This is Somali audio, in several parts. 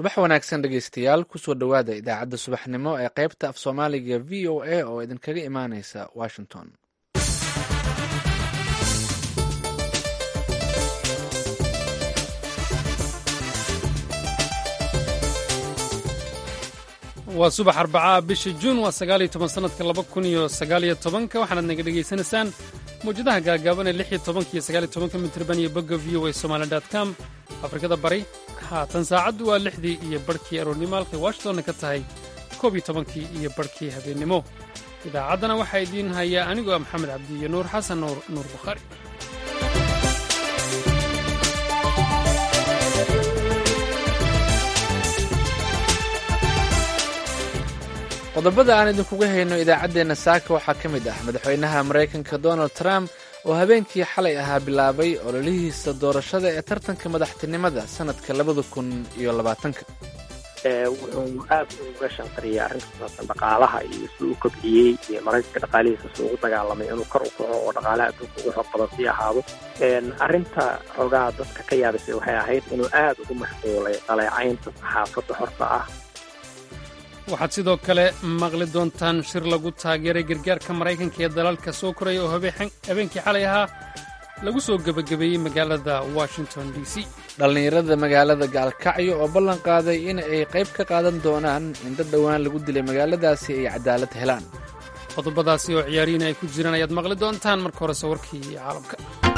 subax wanaagsan dhegeystayaal kusoo dhowaada idaacadda subaxnimo ee qaybta af soomaaliga v o a oo idinkaga imaaneysa washington waa subax arbacaa bisha juun waa sagaal iyo toban sannadka laba kun iyo sagaaliyo tobanka waxaanaad naga dhegaysanaysaan mawjadaha gaagaaban ee lix iyo tobanka iyo sagaal iyo tobanka mitirban iyo bogga v o a somali dot com afrikada bari haatan saacaddu waa lixdii iyo barhkii aroornimo halkay washingtonna ka tahay koob iyo tobankii iyo barhkii habeennimo idaacaddana waxaa idiin hayaa anigoo ah maxamed cabdi iyo nuur xasan nuur nuur bukhaari qodobada aan idinkuga hayno idaacaddeenna saaka waxaa ka mid ah madaxweynaha maraykanka donald trump oo habeenkii xalay ahaa bilaabay ololihiisa doorashada ee tartanka madaxtinimada sannadka labada kun iyo labaatanka wuxuu aad uga shanqariyay arrinta kusaabsan dhaqaalaha iyo si u kobciyey iyo maraykanka dhaqaalihiisa si ugu dagaalamay inuu kor u kaco oo dhaqaalaha adduunka ugu xoog badan sii ahaado arrinta xoogaha dadka ka yaabisay waxay ahayd inuu aad ugu mashquulay dhaleecaynta saxaafadda horta ah waxaad sidoo kale maqli doontaan shir lagu taageeray gargaarka maraykanka ee dalalka soo koraya oo habeenkii xalay ahaa lagu soo gebagabeeyey magaalada washington d c dhallinyarada magaalada gaalkacyo oo ballan qaaday in ay qayb ka qaadan doonaan in dad dhowaan lagu dilay magaaladaasi ay cadaalad helaan qodobadaasi oo ciyaarihiin ay ku jiraan ayaad maqli doontaan marka horese warkii caalamka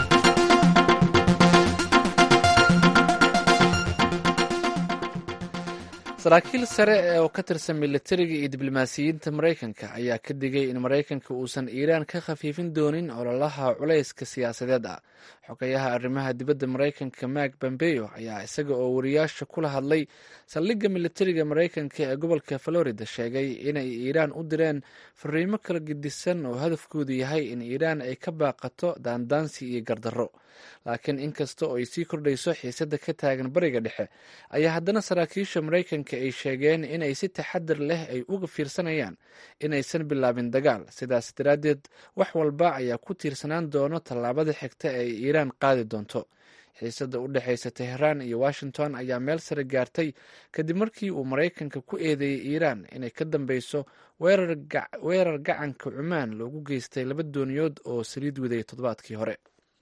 saraakiil sare oo ka tirsan militariga iyo diblomaasiyiinta maraykanka ayaa ka digay in maraykanka uusan iiraan ka khafiifin doonin ololaha culayska siyaasadeed ah xogayaha arrimaha dibadda maraykanka mak bombeyo ayaa isaga oo wariyaasha kula hadlay saldhigga militariga maraykanka ee gobolka florida sheegay inay iiraan u direen fariimo kala gedisan oo hadafkoodu yahay in iiraan ay ka baaqato daandaansi iyo gardarro laakiin inkasta oo ay sii kordhayso xiisadda ka taagan bariga dhexe ayaa haddana saraakiisha maraykanka ay sheegeen inay si taxadar leh ay uga fiirsanayaan inaysan bilaabin dagaal sidaas daraaddeed wax walba ayaa ku tiirsanaan doono tallaabada xigta ee iiraan qaadi doonto xiisadda u dhexaysa teheraan iyo washington ayaa meel sare gaartay kadib markii uu maraykanka ku eedeeyey iiraan inay ka dambeyso weerar gacanka cumaan loogu geystay laba dooniyood oo saliid waday toddobaadkii hore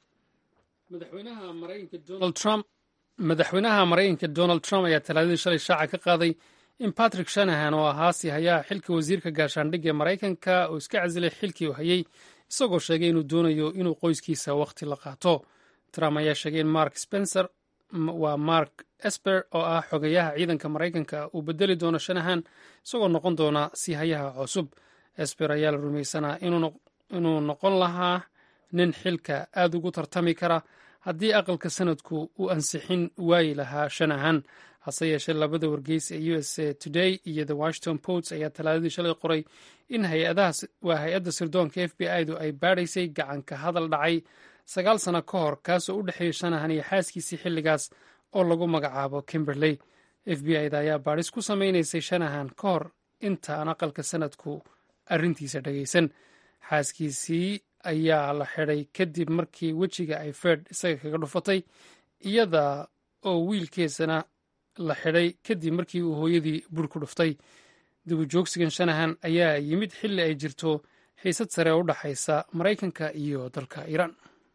madaxweynaha maraykanka donald trump ayaa talaadadii shalay shaaca ka qaaday in patrick shanahan oo ahaa si hayaha xilka wasiirka gaashaandhigga ee maraykanka oo iska casilay xilkii uu hayey isagoo sheegay inuu doonayo inuu qoyskiisa wakhti la qaato trump ayaa sheegay in mark spencer waa mark esper oo ah xogayaha ciidanka maraykanka uu bedeli doono shanahan isagoo noqon doona si hayaha cusub esper ayaa la rumaysanaa inuu noqon lahaa nin xilka aad ugu tartami kara haddii aqalka sanadku uu ansixin waayi lahaa shanahan hase yeeshee labada wargeys ee u s a today iyo the washington post ayaa talaadadii shalay qoray in waa hay-adda sirdoonka f b i du ay baadhaysay gacanka hadal dhacay sagaal sano ka hor kaasoo u dhexeeyey shanahan iyo xaaskiisii xilligaas oo lagu magacaabo kimberley f b i da ayaa baadhis ku samaynaysay shanahan ka hor inta aan aqalka sanadku arrintiisa dhagaysan xaaskiisii ayaa la xidhay kadib markii wejiga ay ferd isaga kaga dhufatay iyada oo wiilkeesana la xidhay kadib markii uu hooyadii bur ku dhuftay dibujoogsigan shanahan ayaa yimid xilli ay jirto xiisad sare oo u dhaxaysa maraykanka iyo dalka iiraan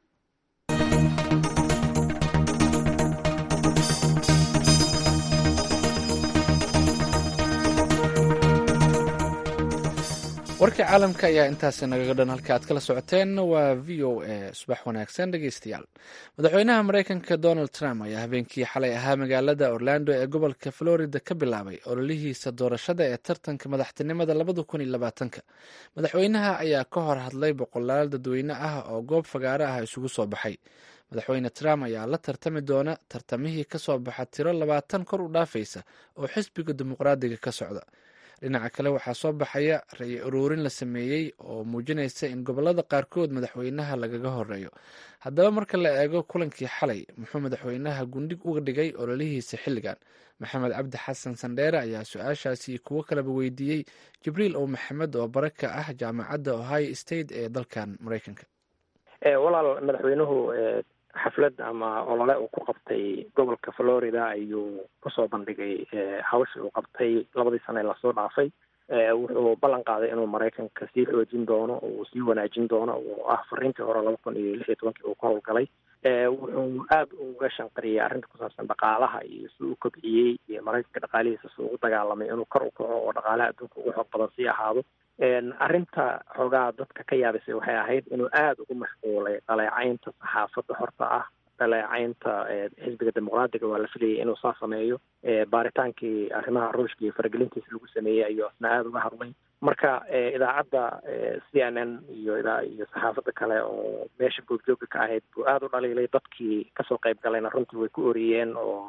warkii caalamka ayaa intaasi nagaga dhan halka aad kala socoteen waa v o a subax wanaagsan dhegeystayaal madaxweynaha maraykanka donald trump ayaa habeenkii xalay ahaa magaalada orlando ee gobolka florida ka bilaabay ololihiisa doorashada ee tartanka madaxtinimada labada kun iyo labaatanka madaxweynaha ayaa ka hor hadlay boqolaal dadweyne ah oo goob fagaaro ah isugu soo baxay madaxweyne trump ayaa la tartami doona tartamihii kasoo baxa tiro labaatan kor u dhaafaysa oo xisbiga dimuqraadiga ka socda dhinaca kale waxaa soo baxaya ra-i uruurin la sameeyey oo muujinaysa in gobolada qaarkood madaxweynaha lagaga horeeyo haddaba marka la eego kulankii xalay muxuu madaxweynaha gundhig uga dhigay ololihiisa xilligan maxamed cabdi xasan sandheere ayaa su-aashaasi kuwo kaleba weydiiyey jibriil ow maxamed oo bare ka ah jaamacadda ohio state ee dalkan maraykanka walaal madaxweynuhu xaflad ama olole uu ku qabtay gobolka florida ayuu kusoo bandhigay hawshii uu qabtay labadii sane ee lasoo dhaafay wuxuu ballan qaaday inuu maraykanka sii xoojin doono uu sii wanaajin doono oo ah fariintii hore laba kun iyo lix iyo tobankii uu ka howlgalay wuxuu aada uga shanqariyey arrinta ku saabsan dhaqaalaha iyo si uu kobciyey iyo maraykanka dhaqaalihiisa si ugu dagaalamay inuu kor u kaco oo dhaqaalaha adduunka ugu xoog badan sii ahaado arrinta xoogaa dadka ka yaabisay waxay ahayd inuu aada ugu mashquulay dhaleecaynta saxaafadda horta ah dhaleecaynta xisbiga dimuqraadiga waa la filayay inuu saa sameeyo baaritaankii arrimaha ruushka iyo faragelintiisa lagu sameeyey ayuu asna aada uga hadlay marka idaacadda c n n iyo iyo saxaafadda kale oo meesha goobjooga ka ahayd buu aada u dhaliilay dadkii kasoo qayb galayna runtii way ku oriyeen oo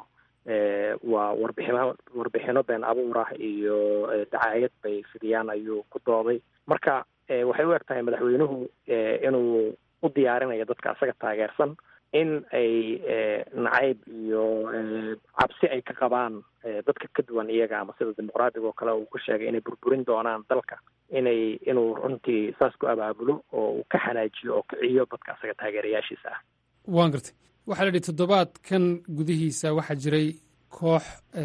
waa warbixino warbixino been abuur ah iyo dacaayad bay fidiyaan ayuu ku dooday marka waxay u eg tahay madaxweynuhu inuu u diyaarinayo dadka asaga taageersan in ay nacayb iyo cabsi ay ka qabaan dadka ka duwan iyaga ama sida dimuqraadiga oo kale uu ku sheegay inay burburin doonaan dalka inay inuu runtii saas ku abaabulo oo uu ka xanaajiyo oo kiciyo dadka asaga taageerayaashiisa ah waan gartay waxaa la yidhi toddobaadkan gudihiisa waxaa jiray koox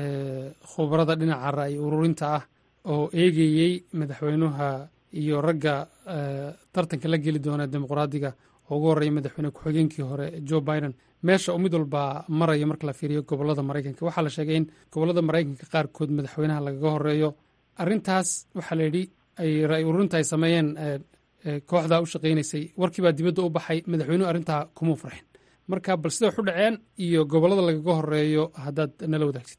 khubarada dhinaca ra'yi ururinta ah oo eegayey madaxweynuha iyo ragga tartanka la geli doona dimuqraadiga oo ugu horreeya madaxweyne ku-xigeenkii hore joe biden meesha uu mid walba maraya marka la fiiriyo gobollada maraykanka waxaa la sheegay in gobollada maraykanka qaarkood madaxweynaha lagaga horeeyo arrintaas waxaa la yidhi ay ra'yi ururinta ay sameeyeen kooxdaa u shaqaynaysay warkii baa dibadda u baxay madaxweynuhu arrintaa kumuu farxin marka bal sida wax u dhaceen iyo gobollada lagaga horeeyo haddaad nala wadaagtid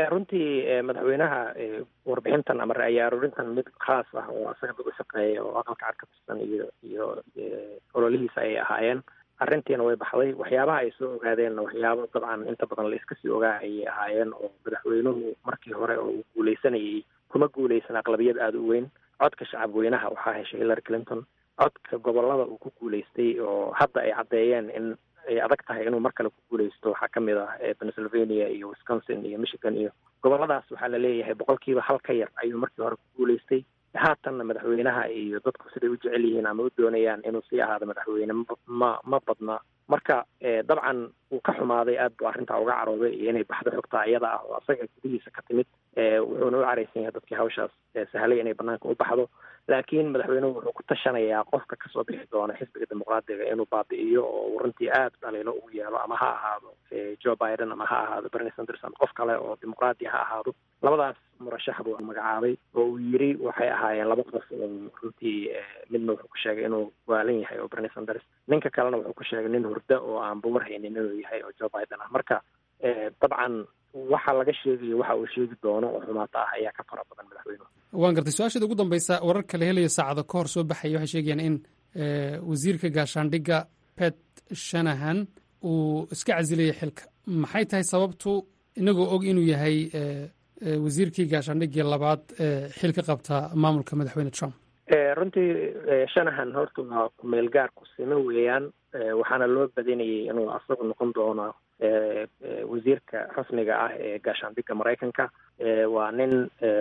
runtii madaxweynaha warbixintan ama ra'yi aruurintan mid khaas ah oo asaga dad u shaqeeya oo aqalka cad ka tirsan iyo iyo ololihiisa ayay ahaayeen arrintiina way baxday waxyaabaha ay soo ogaadeenna waxyaabo dabcan inta badan la iska sii ogaa ayay ahaayeen oo madaxweynuhu markii hore oo uu guuleysanayay kuma guuleysan aqlabiyad aada u weyn codka shacab weynaha waxaa heshay hillary clinton codka gobolada uu ku guuleystay oo hadda ay caddeeyeen in ay adag tahay inuu mar kale ku guuleysto waxaa kamid ah pennsylvania iyo wisconsin iyo michigan iyo goboladaas waxaa la leeyahay boqolkiiba hal ka yar ayuu markii hore ku guuleystay haatanna madaxweynaha iyo dadku siday u jecel yihiin ama u doonayaan inuu sii ahaado madaxweyne ma ma badna marka dabcan wuu ka xumaaday aad buu arrintaa uga carooday iyo inay baxdo xogtaa iyada ah oo asaga gudihiisa ka timid wuxuuna u caraysan yahay dadkii hawshaas sahlay inay banaanka u baxdo laakiin madaxweynuhu wuxuu ku tashanayaa qofka kasoo bixi doona xisbiga dimuqraadiga inuu baabi'iyo oo runtii aada dhaliilo ugu yeelo ama ha ahaado joe biden ama ha ahaado bernie sanders ama qof kale oo dimuqraadi ha ahaado labadaas murashax buu magacaabay oo uu yiri waxay ahaayeen laba qof oo runtii midna wuxuu ku sheegay inuu waalan yahay oo bernie sanders ninka kalena wuxuu ku sheegay nin hurda oo aan buwar haynin inuu yahay oo joe biden ah marka dabcan waxa laga sheegayo waxa uu sheegi doono oo xumaata ah ayaa ka fara badan madaxweynuhu waan gartay su-aasheeda ugu dambaysa wararka la helayo saacado ka hor soo baxaya waxay sheegayaan in wasiirka gaashaandhigga pet shanahan uu iska casilayay xilka maxay tahay sababtu inagoo og inuu yahay wasiirkii gaashaandhiggii labaad xil ka qabta maamulka madaxweyne trump runtii shanahan horta waa kumeel gaar ku sime weeyaan waxaana loo badinayay inuu asagu noqon doono wasiirka rasmiga ah ee gaashaandhigga maraykanka waa nin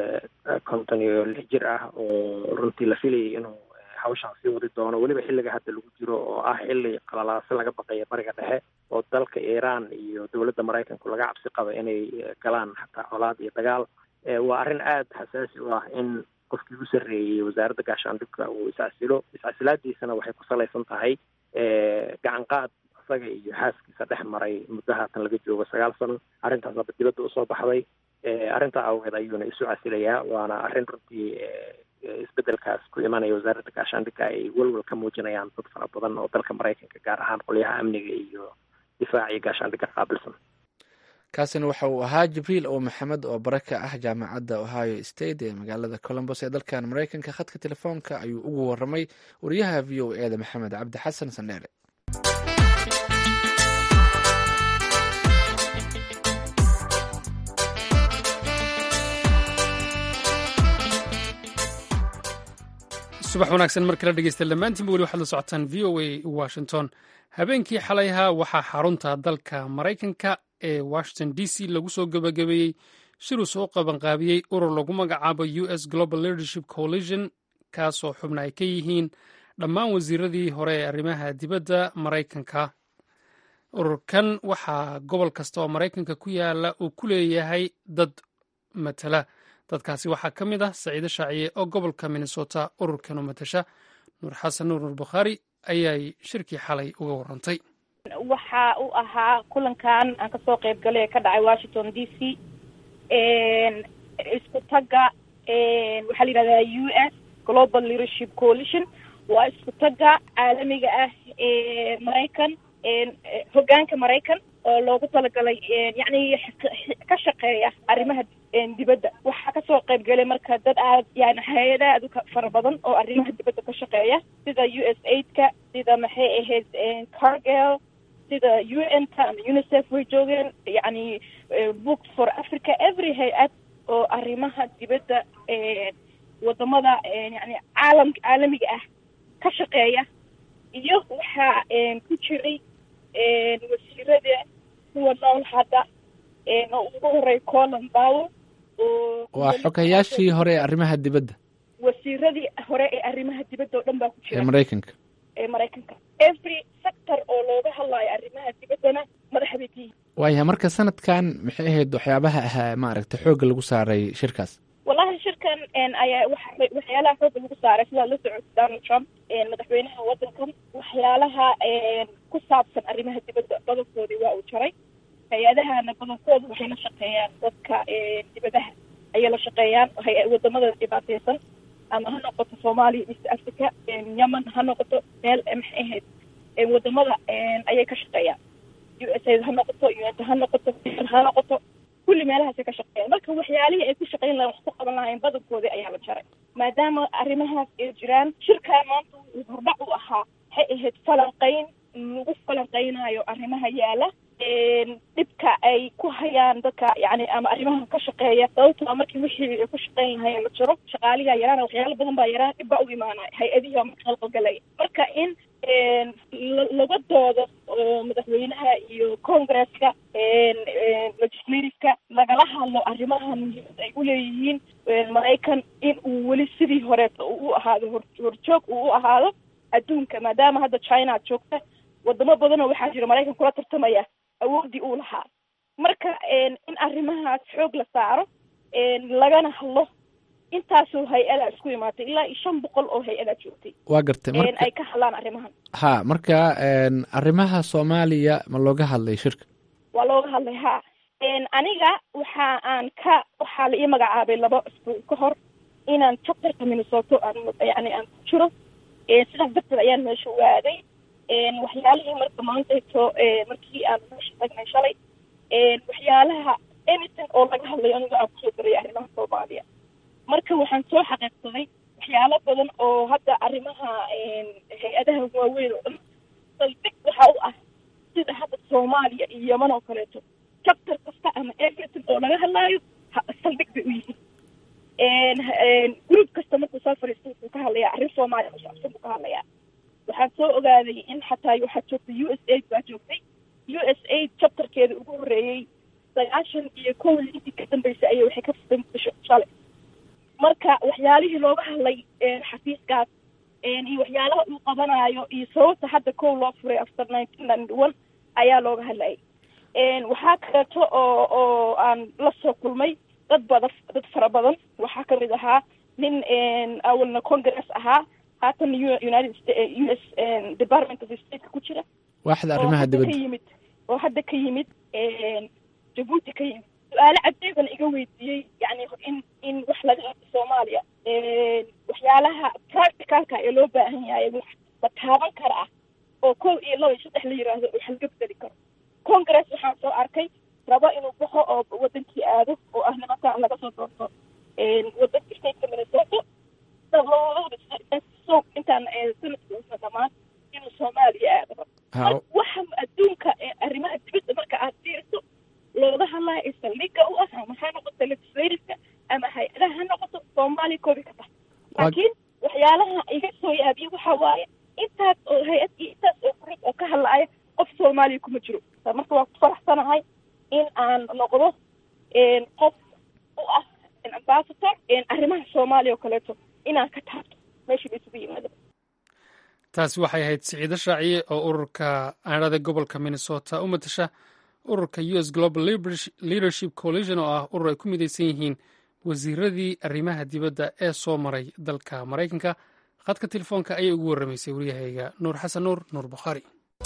konton iyo lix jir ah oo runtii la filayay inuu hawshaan sii wadi doono weliba xilliga hadda lagu jiro oo ah xilli qalalaase laga baqaya bariga dhexe oo dalka iiraan iyo dowladda maraykanku laga cabsi qabo inay galaan xataa colaad iyo dagaal waa arrin aada xasaasi u ah in qofkii u sarreeyey wasaaradda gaashaandhigga uu iscasilo iscasilaadiisana waxay ku salaysan tahay gacan qaad isaga iyo xaaskiisa dhex maray muddo haatan laga joogo sagaal sano arrintaas hadda dibadda usoo baxday arrintaa awgeed ayuuna isu casilayaa waana arrin runtii isbedelkaas ku imanaya wasaaradda gaashaandhigga ay welwel ka muujinayaan dad fara badan oo dalka maraykanka gaar ahaan qolyaha amniga iyo difaaciyo gaashaandhigga qaabilsan kaasina waxa uu ahaa jibriil oo maxamed oo bare ka ah jaamacadda ohio state ee magaalada colombos ee dalkan maraykanka khadka telefoonka ayuu ugu waramay wariyaha v o e da maxamed cabdi xasan sandheere subax wanaagsan mar kala dhegeysta dhammaantiinba weli waxaad la socotaan v o a washington habeenkii xalayha waxaa xarunta dalka maraykanka ee washington d c lagu soo gabagabeeyey shiruu soo qabanqaabiyey urur lagu magacaabo u s global leadership coalition kaasoo xubna ay ka yihiin dhammaan wasiiradii hore ee arrimaha dibadda maraykanka ururkan waxaa gobol kasta oo maraykanka ku yaala uu ku leeyahay dad matala dadkaasi waxaa ka mid ah saciide shaaciye oo gobolka minnesota ururkan u matasha nuur xasan nuur nuur bukhaari ayay shirkii xalay uga warantay waxa uu ahaa kulankan aan kasoo qayb galay ee ka dhacay washington d c isku tagga waxaa la yidhahdaa u s global leadership coalition waa isku tagga caalamiga ah ee maraykan hoggaanka maraykan oo loogu talagalay yacni ka shaqeeya arrimaha dibadda waxaa kasoo qayb galay marka dad aad yani hay-ada aad u fara badan oo arrimaha dibadda ka shaqeeya sida u s aidka sida maxay ahayd cargel sida u n ka ama unicef way joogeen yacni book for africa every hay-ad oo arrimaha dibadda wadamada yani caalam caalamiga ah ka shaqeeya iyo waxaa ku jiray wasiirada kuwa nool hadda oo ugu horey colin power oo waa xogayaashii hore ee arrimaha dibadda wasiiradii hore ee arrimaha dibadda oo dhan baa ku ee jira maraykanka ee maraykanka every sector oo looga hadlayo arrimaha dibaddana madaxa bay ka yihiin waayahay marka sanadkan maxay ahayd waxyaabaha ahaa maaragtay xoogga lagu saaray shirkaas wallahi shirkan ayaa waxa waxyaalaha xoogga lagu saaray sidaa la socota donald trump madaxweynaha waddankan waxyaalaha ku saabsan arrimaha dibadda badankoodii waa uu jaray hay-adahana badankooda waxay la shaqeeyaan dadka dibadaha ayay la shaqeeyaan hay- wadamada dhibaateysan ama ha noqoto soomaaliya east africa yemen ha noqoto meel maxay ahayd wadamada ayay ka shaqeeyaan u s a ha noqoto un ha noqoto ha noqoto kulli meelahaasay ka shaqeeyaan marka waxyaalihii ay ku shaqeyn lahayn wax ku qaban lahayn badankoodii ayaa la jaray maadaama arrimahaas ay jiraan shirkaan maanta uu hordhac u ahaa waxay ahayd falanqeyn lagu falanqeynaayo arrimaha yaala dhibka ay ku hayaan dadka yani ama arrimaha ka shaqeeya sababtoo markii wixii ay ku shaqeyn lahayn la jiro shaqaaligaa yaraana waxyaalo badan baa yaraan dhib baa u imaanaya hay-adihii baa marka qalqalgalaya marka in laga doodo oo madaxweynaha iyo congresska legislativeka lagala hadlo arrimaha muhiimada ay uleeyihiin maraykan in uu weli sidii horeeto uu u ahaado hor horjoog uu u ahaado adduunka maadaama hadda china ad joogta wadamo badanoo waxaa jira maraykan kula tartamaya awoodii uu lahaa marka in arrimahaas xoog la saaro lagana hadlo intaasoo hay-adaa isku imaatay ilaa iyo shan boqol oo hay-adaa joogtay waa gartay marka ay ka hadlaan arrimahan ha marka arrimaha soomaaliya ma looga hadlay shirka waa looga hadlay ha aniga waxa aan ka waxaa la ii magacaabay laba isbuuc ka hor inaan chapterka minnesota aan yani aan ku jiro sidaas darteed ayaan meesha waaday waxyaalihii marka maantayto markii aan meesha tagnay shalay waxyaalaha anything oo laga hadlayo aniga aan kusoo daraya arrimaha soomaaliya marka waxaan soo xaqiiqsaday waxyaalo badan oo hadda arrimaha hay-adaha waaweyn oo dhan saldhig waxa u ah sida hadda soomaaliya iyo yeman oo kaleeto chapter kasta ama everything oo laga hadlaayo saldhig bay u yihiin group kasta markuu soo fariisto wuxuu ka hadlayaa arrin soomaaliya kusaabsan buu ka hadlayaa waxaan soo ogaaday in xataa waxaa joogtay u s aid baa joogtay u s aid chapterkeeda ugu horreeyey sagaashan iyo kow intii ka dambeysay ayay waxay ka furtay muqdisho shalay marka waxyaalihii looga hadlay xafiiskaas iyo waxyaalaha uu qabanaayo iyo sababta hadda kow loo furay after nineteen ninety one ayaa looga hadlayay waxaa kaleeto oo oo aan la soo kulmay dad badan dad fara badan waxaa kamid ahaa nin awalna congress ahaa haatan united u s department of stateka ku jira waaxda arrimaha dibadda ka yimid oo hadda ka yimid jabuuti ka yimid su-aalo cadeeban iga weydiiyey yani in in wax laga hadlo soomaaliya waxyaalaha practicalka ee loo baahan yahay wax la taaban kara ah oo kow iyo laba iyo saddex la yiraahdo wax laga bedeli karo congress waxaan soo arkay rabo inuu baxo oo wadankii aado oo ah nimankaan laga soo doorto wadanka stateka minnesota so intaan sanadka uusa dhamaan inuu soomaaliya aado waxa adduunka arrimaha dibadda marka aad fiiriso looga hadlaya ee saldhiga u ah ama ha noqoto legislativeka ama hay-adaha ha noqoto soomaaliya koobi ka tahay laakiin waxyaalaha iga soo yaabiya waxa waaye intaas oo hay-ad iyo intaas oo group oo ka hadlaaya qof soomaaliya kuma jiro marka waa ku faraxsanahay in aan noqdo qof u ah ambassador arrimaha soomaaliya oo kaleeto inaan ka taabto meesha la isugu yimaado taasi waxay ahayd siciido shaaciye oo ururka aanada gobolka minnesota u matasha ururka u s global leadership coalition oo ah urur ay ku midaysan yihiin wasiiradii arrimaha dibadda ee soo maray dalka maraykanka khadka telefoonka ayay ugu warramaysay waryahayga nuur xasan nuur nuur bukhaari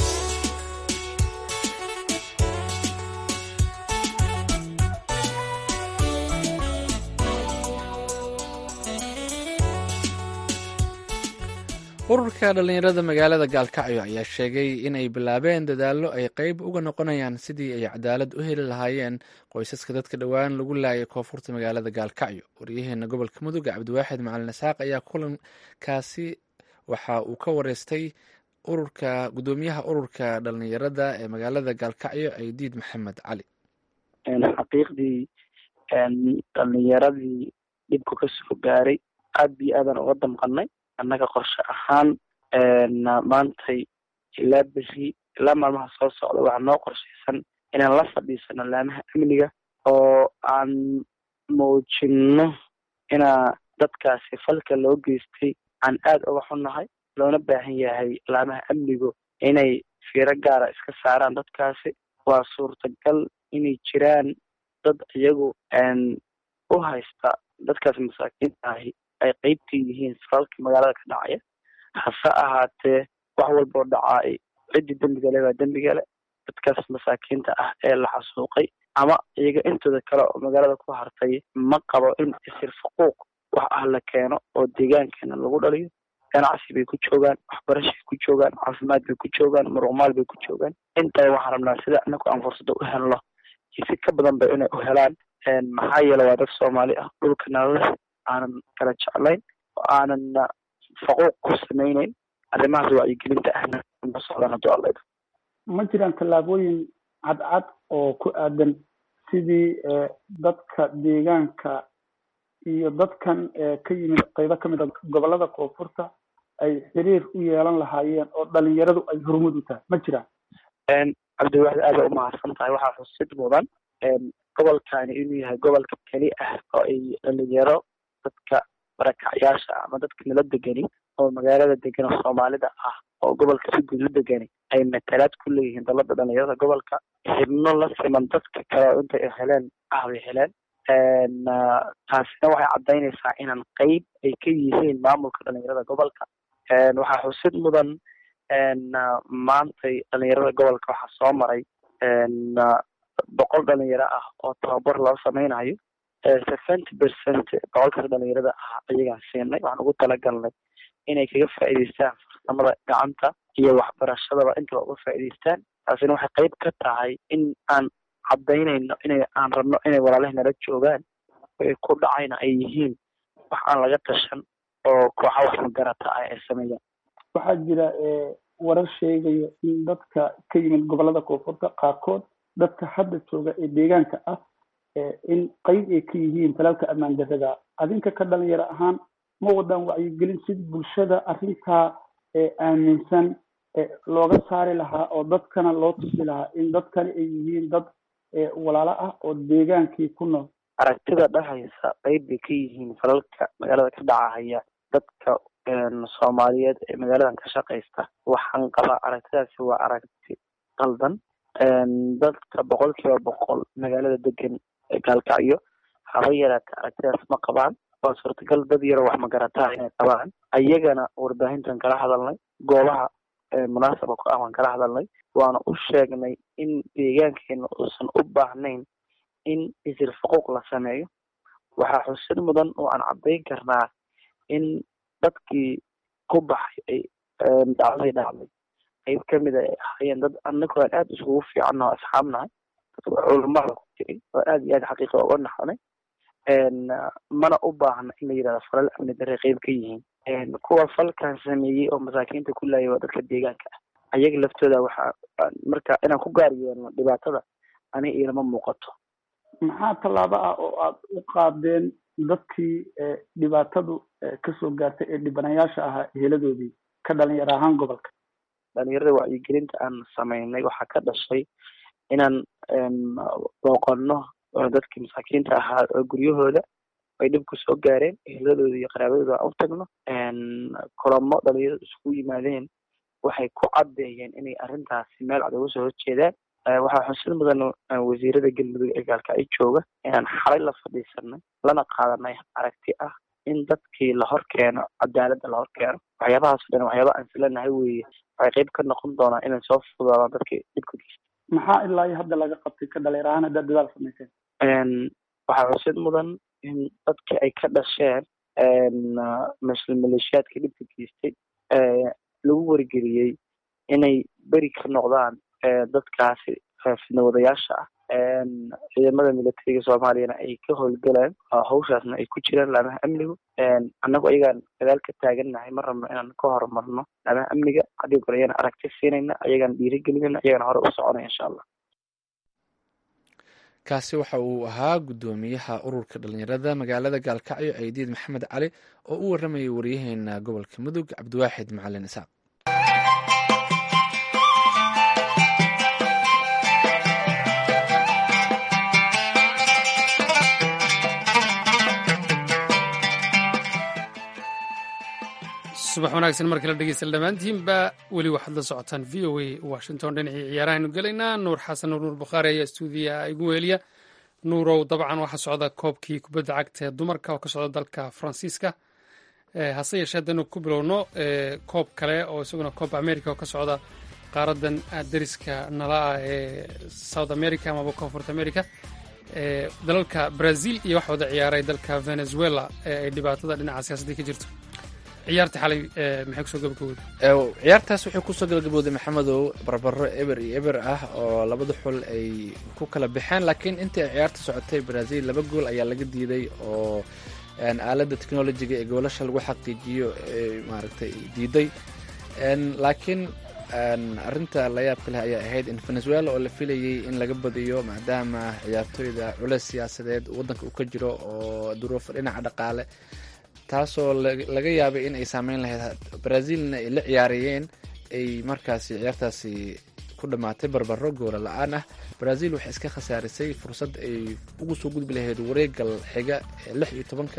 ururka dhallinyarada magaalada gaalkacyo ayaa sheegay inay bilaabeen dadaallo ay qeyb uga noqonayaan sidii ay cadaalad u heli lahaayeen qoysaska dadka dhowaan lagu laayay koonfurta magaalada gaalkacyo waryaheena gobolka mudug cabdiwaaxid macalin isaaq ayaa kulankaasi waxa uu ka wareystay ururka gudoomiyaha ururka dhallinyarada ee magaalada gaalkacyo aydiid maxamed cali xaqiiqdii dhallinyaradii dhibku kasoo gaaray aad iyo aadaan uga damqanay annaga qorshe ahaan maantay ilaa beri ilaa maalmaha soo socda waxaa noo qorshaysan inaan la fadhiisano laamaha amniga oo aan muujino inaa dadkaasi falka loo geystay aan aada uga xunnahay loona baahan yahay laamaha amnigu inay fiiro gaara iska saaraan dadkaasi waa suurtagal inay jiraan dad iyagu u haysta dadkaas masaakiinta ahi ay qeybta yihiin falalka magaalada ka dhacaya hase ahaatee wax walboo dhacaay ciddii dembiga le baa dembiga le dadkaas masaakiinta ah ee la xasuuqay ama iyaga intooda kale oo magaalada ku hartay ma qabo in isir faquuq wax ah la keeno oo deegaankeena lagu dhaliyo ganacsi bay ku joogaan waxbarashay ku joogaan caafimaad bay ku joogaan muruqmaal bay ku joogaan intaba waxaan rabnaa sida anagu aan fursada u helno iyo si ka badan ba inay u helaan maxaa yeele waa dad soomaali ah dhulka nalale aanan kala jeclayn oo aanan faquuq ku samayneyn arrimahaas wacyigelinta ahna ma socdaan hadduu alla ma jiraan tallaabooyin cadcad oo ku aadan sidii dadka deegaanka iyo dadkan ka yimid qaybo kamid a gobolada koonfurta ay xiriir u yeelan lahaayeen oo dhalinyaradu ay hormud u tahay ma jiraan cabdiwaxid aad ba umahadsan tahay waxaa xusid mudan gobolkani inuu yahay gobolka keli ah oo ay dhalinyaro dadka barakacyaasha ama dadka nala degani oo magaalada degan oo soomaalida ah oo gobolka si guud u degani ay matalaad ku leeyihiin dalada dhalinyarada gobolka xibno la siman dadka kale oo intay heleen ah bay heleen taasina waxay caddaynaysaa inaan qeyb ay ka yihiin maamulka dhalinyarada gobolka waxaa xusid mudan maantay dhalinyarada gobolka waxaa soo maray boqol dhalinyaro ah oo tababar loo sameynayo seventy percent boqolkaas dhalinyarada ah ayagaan siinay waxaan ugu talagalnay inay kaga faa'iidaystaan farsamada gacanta iyo waxbarashadaba intaba uga faa'iidaystaan taasina waxay qeyb ka tahay in aan caddaynayno inay aan rabno inay walaalahi nala joogaan ay ku dhacayna ay yihiin wax aan laga tashan oo kooxa wax magarata ah ay sameeyaan waxaa jira warar sheegaya in dadka ka yimid gobolada koonfurta qaarkood dadka hadda jooga ee deegaanka ah in qeyb ay ka yihiin talaalka ammaan darrada adinka ka dhalinyaro ahaan ma wadaan wacyigelin si bulshada arrintaa aaminsan looga saari lahaa oo dadkana loo tusi lahaa in dadkani ay yihiin dad walaalo ah oo deegaankii ku nool aragtida dhahaysa qeyb bay ka yihiin falalka magaalada ka dhacahaya dadka soomaaliyeed ee magaaladan ka shaqaysta waxaan qabaa aragtidaasi waa aragti qaldan dadka boqol kiiba boqol magaalada degan gaalkacyo haba yaraata aragtidaas ma qabaan waa suurtagal dad yaro wax magarataa inay qabaan ayagana warbaahintan kala hadalnay goobaha munaasabka ku ah waan kala hadalnay waana u sheegnay in deegaankeena uusan u baahnayn in isir faquuq la sameeyo waxaa xusid mudan oo aan caddayn karnaa in dadkii ku baxay ay dhacday dhacday qayb kamid ay ahaayeen dad anagu aan aada iskugu fiicanno asxaabnahay dadka culamada ku jiray oo aada iyo aada xaqiiqa uga naxnay mana u baahna in la yidhahdo falal amni darre qeyb ka yihiin kuwa falkan sameeyey oo masaakiinta ku laayay waa dadka deegaanka ah ayaga laftooda waxaa marka inaan ku gaar yeelno dhibaatada ani ilama muuqato maxaa tallaabo ah oo aad u qaadeen dadkii dhibaatadu kasoo gaartay ee dhibanayaasha ahaa heladoodii ka dhalinyaro ahaan gobolka dhalinyarada wacyigelinta aan sameynay waxaa ka dhashay inaan booqano dadkii masaakiinta ahaa oo guryahooda ay dhibku soo gaareen eheladooda iyo qaraabadooda aan u tagno kulamo dhalinyaradu isku yimaadeen waxay ku caddeeyeen inay arrintaasi meel cad uga soo horjeedaan waxaa xusid mudan wasiirada galmudug ee gaalka ay jooga inaan xalay la fadhiisanay lana qaadanay aragti ah in dadkii la hor keeno cadaaladda la hor keeno waxyaabahaas o dhan waxyaaba aan islanahay weeye waxay qayb ka noqon doonaan inay soo fududaadaan dadkii dhibka geysta maxaa ilaa iyo hadda laga qabtay ka dhalinyar ahaan haddaad dadaal samayseen waxaa xusid mudan in dadkii ay ka dhasheen maleeshiyaadka dhibka geystay lagu wargeliyey inay beri ka noqdaan dadkaasi fidnawadayaasha ah ciidamada militariga soomaaliyana ay ka howlgalaan hawshaasna ay ku jiraan laamaha amnigu annagu ayagaan dadaal ka taagannahay ma rabno inaan ka horumarno laamaha amniga haddii kore ayaan aragti siinayna ayagaan dhiirigelinayna ayagana hore u soconaya insha allah kaasi waxa uu ahaa guddoomiyaha ururka dhalinyarada magaalada gaalkacyo ciidiid maxamed cali oo u waramayay waryaheena gobolka mudug cabdiwaaxid macalin isaaq subax wanaagsan markii la dhegeysta dhammaantiinba weli waxaad la socotaan v o a washington dhinacii ciyaarahaynu gelaynaa nuur xasan nuur nuur bukhaari ayaa stuudiyaha igu weeliya nuurow dabcan waxaa socda koobkii kubadda cagta ee dumarka oo ka socda dalka faransiiska hase yeeshee haddaynu ku bilowno koob kale oo isaguna koob america oo ka socda qaaradan dariska nala ah ee south america amaba koonfurta america dalalka brazil iyo waxa wada ciyaaray dalka venezuela ee ay dhibaatada dhinaca siyaasadii ka jirto ciyaarta xalay maxay kusoo gabagabowday ciyaartaas waxay kusoo gabagabowday maxamedow barbaro eber iyo eber ah oo labada xul ay ku kala baxeen laakiin intii ay ciyaarta socotay brazil laba gool ayaa laga diiday oo aaladda technologiga ee goolasha lagu xaqiijiyo maaragtay diiday laakiin arrinta layaabka leh ayaa ahayd in venezuela oo la filayay in laga badiyo maadaama ciyaartooyda culeys siyaasadeed waddanka uu ka jiro oo duruufo dhinaca dhaqaale taasoo laga yaabay in ay saameyn lahayd brazilna ay la ciyaarayeen ay markaasi ciyaartaasi ku dhammaatay barbaro goola la-aan ah brazil waxay iska khasaarisay fursad ay ugu soo gudbi lahayd wareegal xiga ee lix iyo tobanka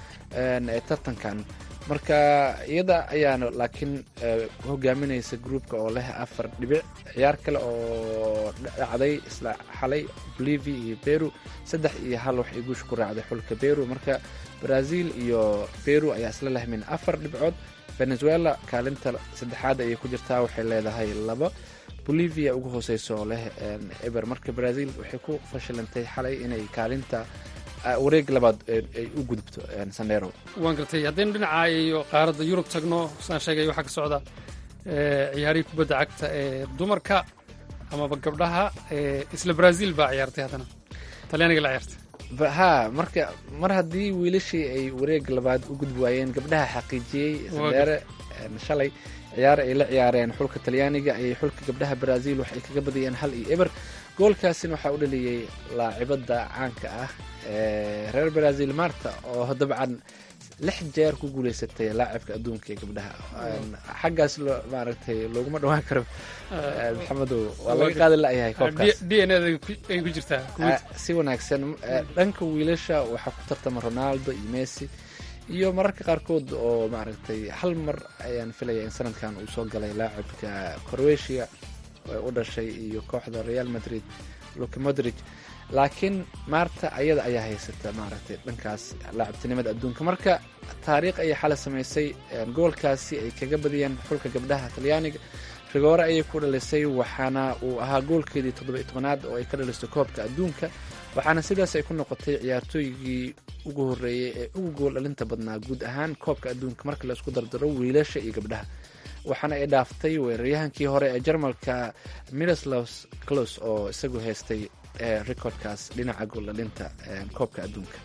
ee tartankan marka iyada ayaana laakiin hogaaminaysa groupka oo leh afar dhibic ciyaar kale oo dhacday isla xalay bolivia iyo peru saddex iyo hal waxay guusha ku raacday xulka peru marka brazil iyo peru ayaa isla leh min afar dhibcood venezuela kaalinta saddexaad ayay ku jirtaa waxay leedahay laba bolivia ugu hooseyso oo leh eber marka brazil waxay ku fashilantay xalay inay kaalinta wareeg labaad ay u gudubto sandero waan gartay haddaynu dhinaca iyo qaaradda yurub tagno saan sheegay waxaa ka socda ciyaarihii kubadda cagta ee dumarka amaba gabdhaha isla brazil baa ciyaartay haddana talyaaniga la ciyaartay ha marka mar haddii wiilashii ay wareeg labaad u gudbi waayeen gabdhaha xaqiijiyey sandere shalay ciyaar ay la ciyaareen xulka talyaaniga ayay xulka gabdhaha brazil waxay kaga badiyeen hal iyo eber goolkaasina waxaa u dhaliyey laacibada caanka ah reer brazil marta oo dabcan lix jeer ku guuleysatay laacibka adduunka ee gabdhaha xaggaas maaragtay looguma dhawaan karo maxamedow waa laga qaadi layahay koobkaas d n ay ku jirtaa si wanaagsan dhanka wiilasha waxaa ku tartama ronaldo iyo messi iyo mararka qaarkood oo maaragtay hal mar ayaan filaya in sanadkan uu soo galay laacibka croatia u dhashay iyo kooxda real madrid luka modrig laakiin maarta ayada ayaa haysata maaragtay dhankaas laacibtinimada adduunka marka taariikh ayay xala samaysay goolkaasi ay kaga badiyeen xulka gabdhaha talyaaniga rigoore ayay ku dhalisay waxaana uu ahaa goolkeedii toddoba-iyo tobanaad oo ay ka dhalisay koobka adduunka waxaana sidaas ay ku noqotay ciyaartooygii ugu horreeyey ee ugu gool dhalinta badnaa guud ahaan koobka adduunka marka la isku dardaro wiilasha iyo gabdhaha waxaana ay dhaaftay weeraryahankii hore ee jarmalka miroslaus clos oo isagu haystay recordkaas dhinaca gooldhalinta koobka adduunka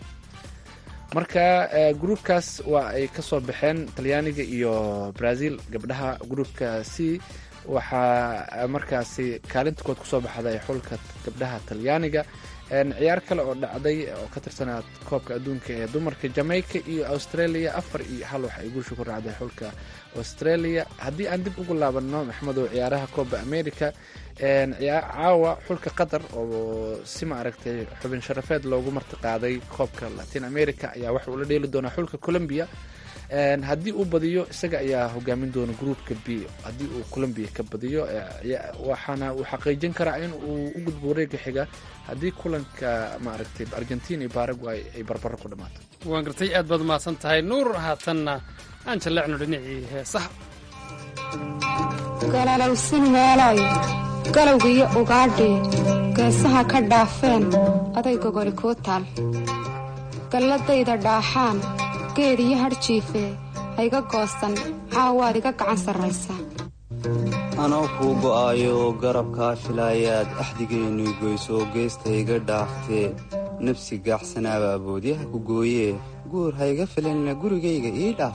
marka gruubkaas waa ay ka soo baxeen talyaaniga iyo brazil gabdhaha gruubka c waxaa markaasi kaalinta kood kusoo baxday xulka gabdhaha talyaaniga ciyaar kale oo dhacday oo ka tirsanaa koobka adduunka ee dumarka jamaica iyo australia afar iyo hal wax ay guusha ku raacday xulka australia haddii aan dib ugu laabanno maxmedow ciyaaraha kooba america caawa xulka qatar oo si ma aragtay xubin sharafeed loogu martiqaaday koobka latin america ayaa waxa uu la dheeli doonaa xulka colombia haddii uu badiyo isaga ayaa hogaamin doona groupka b haddii uu colombia ka badiyo waxaana uu xaqiijin karaa in uu u gudbo wareega xiga haddii kulanka maaragtay argentina iyo paraguay ay barbaro ku dhammaato waan gartay aad baad umahadsan tahay nuur haatanna aan jalleecno dhinacii heesaha galalowsin meelayo galowgiyo ugaadhii geesaha ka dhaafeen aday gogoli kuu taal galladayda dhaaxaan geed iyo hadhjiife hayga goosan caawaad iga gacan sarraysaa anoo kuu go'aayo garabkaa filaayaad axdigeennu goysoo geesta iga dhaaftee nafsi gaaxsanaabaa boodyaha ku gooyee guur hayga filanina gurigayga ii dhaaf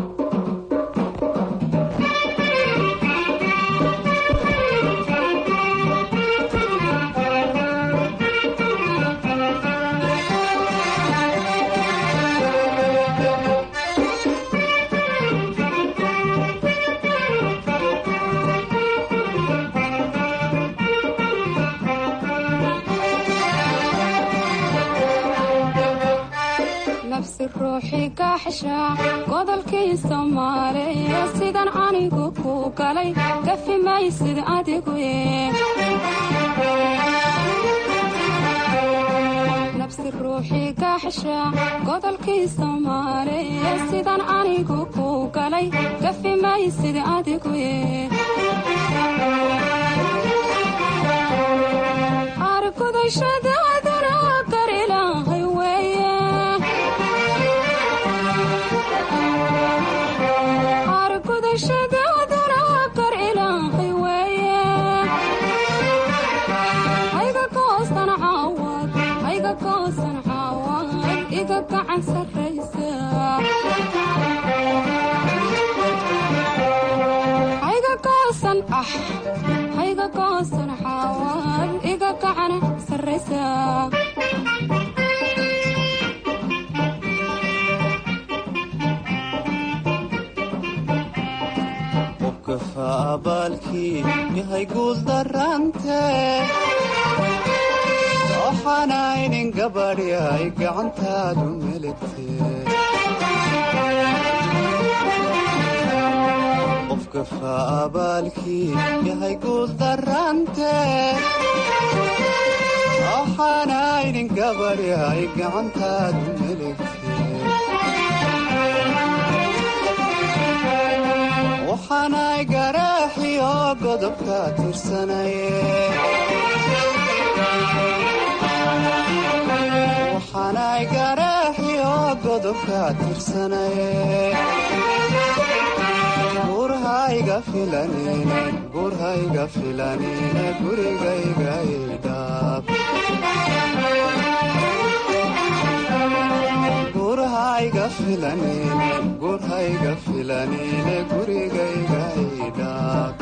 godolkii soomaaliya sidan anigu ku galay gafi maysid adigu nabsi ruuxii gaaxsha godolkii soomaaliya sidan anigu ku galay gafi maysid adigu argudashadaadana gar ilaahay weeye hayga goosan ah hayga goosan xaawaad iga gacan sarraysaa qofka faabaalkii yahay guuldarante waxaanaynin gabadhi ay gacantaadu meligtee qofka faabaalkii yahay guuldarante waxaanaynin gabadhi ay gacantaadu meligtee waxaanay garaaxiyo godobka tirsanaye waxaanay garaaxiyo godobka tirsanaye gurhayga filanine gurhayga filanine gurigayga idhaab gurhayga filanine gurhayga filanine gurigayga idhaab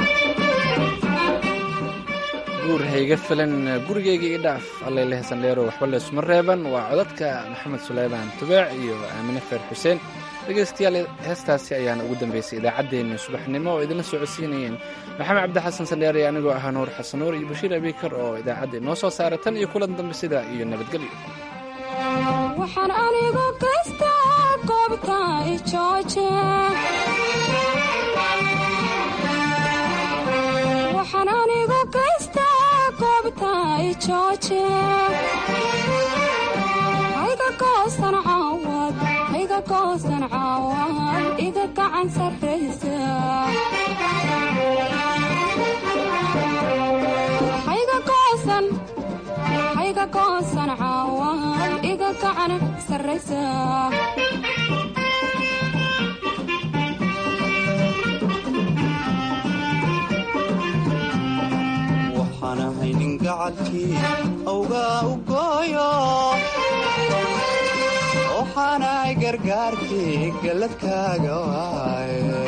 guur hayga filan gurigayga ii dhaaf allayleh sandheero waxba leesuma reeban waa codadka maxamed suleymaan tubeec iyo aamine feer xuseen dhegaystayaal heestaasi ayaana ugu dambaysay idaacaddeenni subaxnimo oo idinla socodsiinayeen maxamed cabdi xasan sandheere anigoo ahaa nuur xasan nuur iyo bashiir abiikar oo idaacadda inoo soo saara tan iyo kulan dambe sidaa iyo nabadgelyo waxaan anigu gaystaa goobta ijooje waxaan anigu gaystaa goobta ijooje hayga goosan caawad hayga goosan caawad iga gacan sarraysa hayga goosan hayga goosan caawad iga gacan sarraysa waxaan ahay nin gacalkii awgaa u gooyo waxaanahay gargaarkii galladkaaga waaye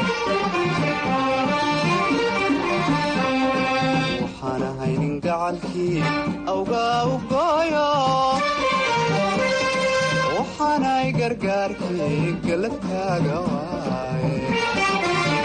waxaan ahay nin gacalkii awgaa u gooyo gargaarkii galabkaaga waaye